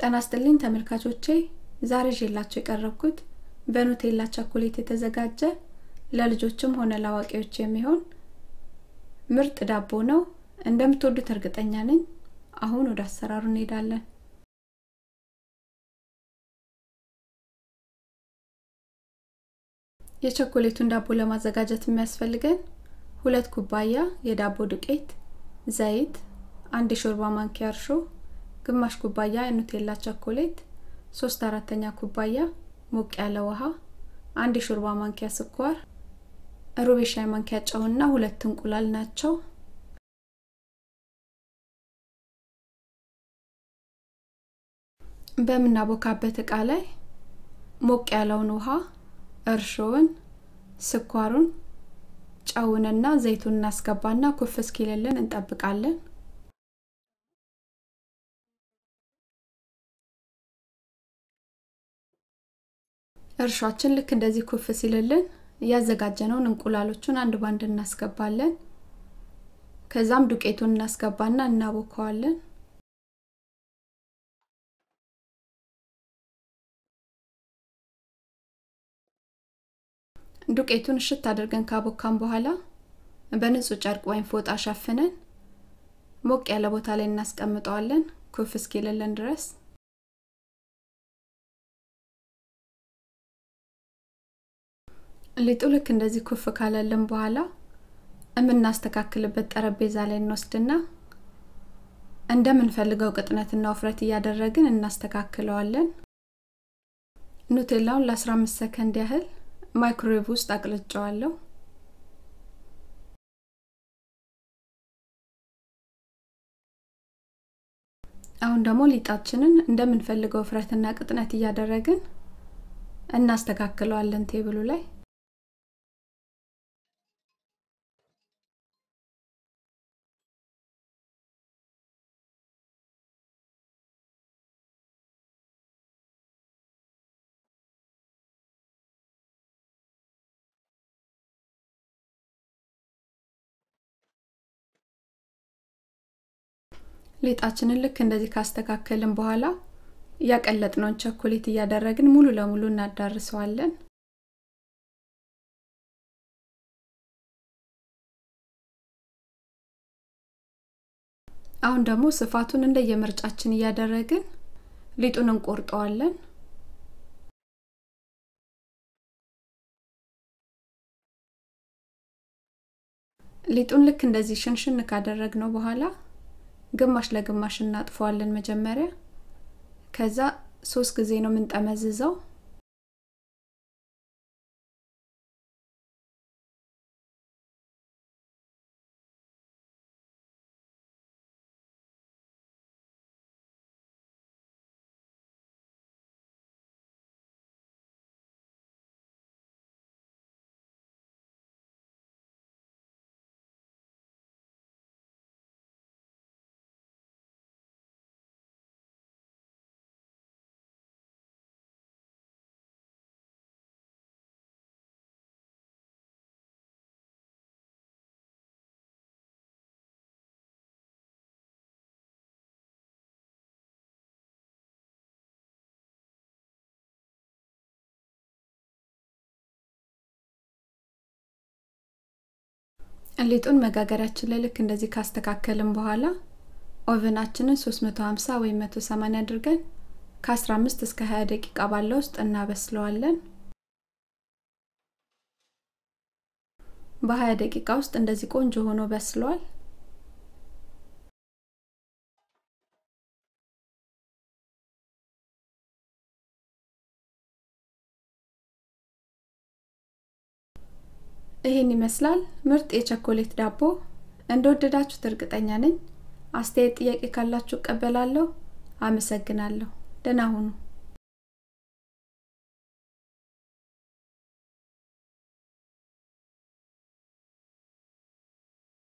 ጤና ይስጥልኝ ተመልካቾቼ ዛሬ ይዤላችሁ የቀረብኩት በኑቴላ ቸኮሌት የተዘጋጀ ለልጆችም ሆነ ለአዋቂዎች የሚሆን ምርጥ ዳቦ ነው እንደምትወዱት እርግጠኛ ነኝ አሁን ወደ አሰራሩ እንሄዳለን የቸኮሌቱን ዳቦ ለማዘጋጀት የሚያስፈልገን ሁለት ኩባያ የዳቦ ዱቄት ዘይት አንድ የሾርባ ማንኪያ እርሾ ግማሽ ኩባያ የኑቴላ ቸኮሌት ሶስት አራተኛ ኩባያ ሞቅ ያለ ውሃ አንድ የሾርባ ማንኪያ ስኳር ሩብ የሻይ ማንኪያ ጨውና ሁለት እንቁላል ናቸው በምናቦካበት እቃ ላይ ሞቅ ያለውን ውሃ እርሾውን ስኳሩን ጨውንና ዘይቱን እናስገባና ኩፍ እስኪልልን እንጠብቃለን እርሻችን ልክ እንደዚህ ኩፍ ሲልልን እያዘጋጀነውን እንቁላሎቹን አንድ ባንድ እናስገባለን ከዛም ዱቄቱን እናስገባና እናቦከዋለን ዱቄቱን እሽት አድርገን ካቦካን በኋላ በንጹህ ጨርቅ ወይም ፎጣ ሸፍነን ሞቅ ያለ ቦታ ላይ እናስቀምጠዋለን ኩፍ እስኪልልን ድረስ ሊጡ ልክ እንደዚህ ኩፍ ካለልን በኋላ የምናስተካክልበት ጠረጴዛ ላይ እንወስድና እንደምንፈልገው ቅጥነትና ውፍረት እያደረግን እናስተካክለዋለን ኑቴላውን ለ15 ሰከንድ ያህል ማይክሮዌቭ ውስጥ አቅልጨዋለሁ አሁን ደግሞ ሊጣችንን እንደምንፈልገው ውፍረትና ቅጥነት እያደረግን እናስተካክለዋለን ቴብሉ ላይ ሊጣችንን ልክ እንደዚህ ካስተካከልን በኋላ ያቀለጥነውን ቸኮሌት እያደረግን ሙሉ ለሙሉ እናዳርሰዋለን አሁን ደግሞ ስፋቱን እንደየምርጫችን እያደረግን ሊጡን እንቆርጠዋለን ሊጡን ልክ እንደዚህ ሽንሽን ካደረግነው በኋላ ግማሽ ለግማሽ እናጥፈዋለን መጀመሪያ ከዛ ሶስት ጊዜ ነው የምንጠመዝዘው ሊጡን መጋገሪያችን ላይ ልክ እንደዚህ ካስተካከልን በኋላ ኦቨናችንን 350 ወይም 180 አድርገን ከ15 እስከ 20 ደቂቃ ባለው ውስጥ እናበስለዋለን በ20 ደቂቃ ውስጥ እንደዚህ ቆንጆ ሆኖ በስሏል ይህን ይመስላል ምርጥ የቸኮሌት ዳቦ እንደወደዳችሁት እርግጠኛ ነኝ አስተያየት ጥያቄ ካላችሁ እቀበላለሁ አመሰግናለሁ ደህና ሁኑ